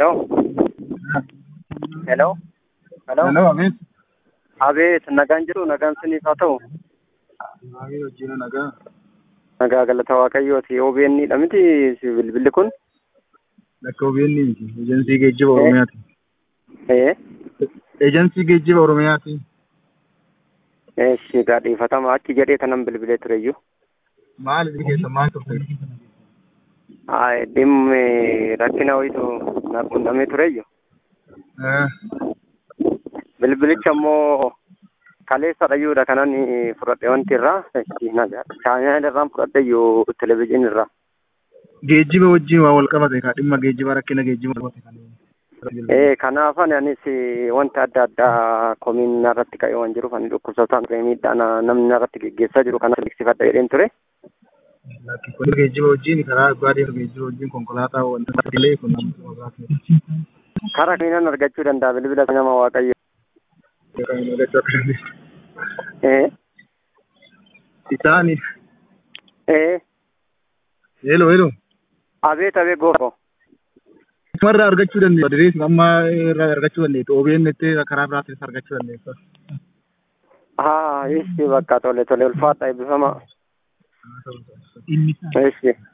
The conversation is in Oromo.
Hello? Hello? Hello? Hello, Amit. Abeet, nagaan jiru, nagaan siniif haa ta'u. Baay'ee wajjin nagaa. Nagaa galata Waaqayyooti. OBN dha miti si bilbilli kun? Lakka OBN miti. Ejensii geejjiba Oromiyaati. Ee? Ejensii geejjiba Oromiyaati. Eeshi gaadhiifatama achi jedhee kanan bilbilee tureyyuu. Maal isin keessa maal turte? Haa dhimmi rakkina wayitu na qunnamee tureyyu. Eh, Bilbilicha immoo kaleessa dhayyuudha kanan fudhadhe wanti irraa. Chaayinaa irraan fudhadheyyuu televizyiinii irraa. Geejjiba wajjin waa wal qabate kaa dhimma geejjiba rakkina geejjiba qabate kan. Ee kanaafan anis wanta adda addaa komiin irratti ka'ee waan jiruuf ani dhukkubsataan ture miidhaa na- namni irratti geggeessaa jiru kanas beeksifadha jedheen ture. Lakki kun geejjiba wajjin karaa abbaa deemu geejjiba wajjin konkolaataa wanta illee kun nama biraati. Karaa kamiinan argachuu danda'a bilbila nama waaqayyo. Kan hin argachuu akka dandeessu. Ee Isaani. ee Hello, hello. abeet abeet goofo. Marraa argachuu dandeessu. Adirees amma irraa argachuu dandeessu. OBN itti karaa biraatis argachuu dandeessu. Haa ishi bakka tole tole ulfaadha eebbifama. Ishi.